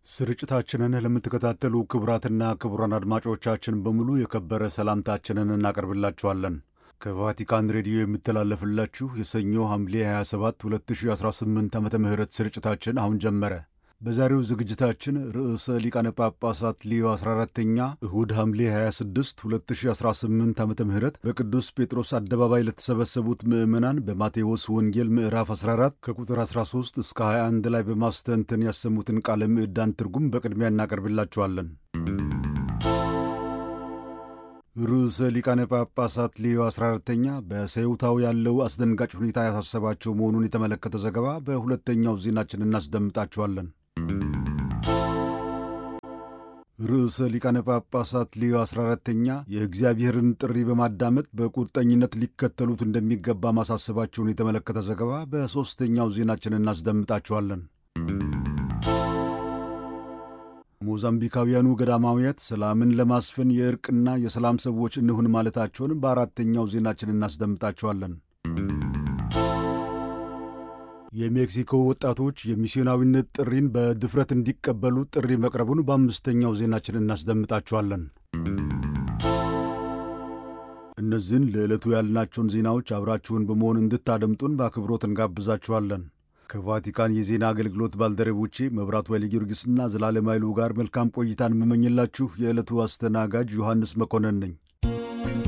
ስርጭታችንን ለምትከታተሉ ክቡራትና ክቡራን አድማጮቻችን በሙሉ የከበረ ሰላምታችንን እናቀርብላችኋለን። ከቫቲካን ሬዲዮ የሚተላለፍላችሁ የሰኞ ሐምሌ 27 2018 ዓ ም ስርጭታችን አሁን ጀመረ። በዛሬው ዝግጅታችን ርዕሰ ሊቃነ ጳጳሳት ሊዮ 14ተኛ እሁድ ሐምሌ 26 2018 ዓ ም በቅዱስ ጴጥሮስ አደባባይ ለተሰበሰቡት ምዕመናን በማቴዎስ ወንጌል ምዕራፍ 14 ከቁጥር 13 እስከ 21 ላይ በማስተንተን ያሰሙትን ቃለ ምዕዳን ትርጉም በቅድሚያ እናቀርብላችኋለን። ርዕሰ ሊቃነ ጳጳሳት ሊዮ 14ተኛ በሰዩታው ያለው አስደንጋጭ ሁኔታ ያሳሰባቸው መሆኑን የተመለከተ ዘገባ በሁለተኛው ዜናችን እናስደምጣችኋለን። ርዕሰ ሊቃነ ጳጳሳት ሊዮ 14ተኛ የእግዚአብሔርን ጥሪ በማዳመጥ በቁርጠኝነት ሊከተሉት እንደሚገባ ማሳሰባቸውን የተመለከተ ዘገባ በሦስተኛው ዜናችን እናስደምጣችኋለን። ሞዛምቢካውያኑ ገዳማውያት ሰላምን ለማስፈን የእርቅና የሰላም ሰዎች እንሁን ማለታቸውን በአራተኛው ዜናችን እናስደምጣቸዋለን። የሜክሲኮ ወጣቶች የሚስዮናዊነት ጥሪን በድፍረት እንዲቀበሉ ጥሪ መቅረቡን በአምስተኛው ዜናችን እናስደምጣቸዋለን። እነዚህን ለዕለቱ ያልናቸውን ዜናዎች አብራችሁን በመሆን እንድታደምጡን በአክብሮት እንጋብዛችኋለን። ከቫቲካን የዜና አገልግሎት ባልደረቦቼ መብራቱ ኃይለ ጊዮርጊስና ዘላለም ኃይሉ ጋር መልካም ቆይታን የምመኝላችሁ የዕለቱ አስተናጋጅ ዮሐንስ መኮንን ነኝ።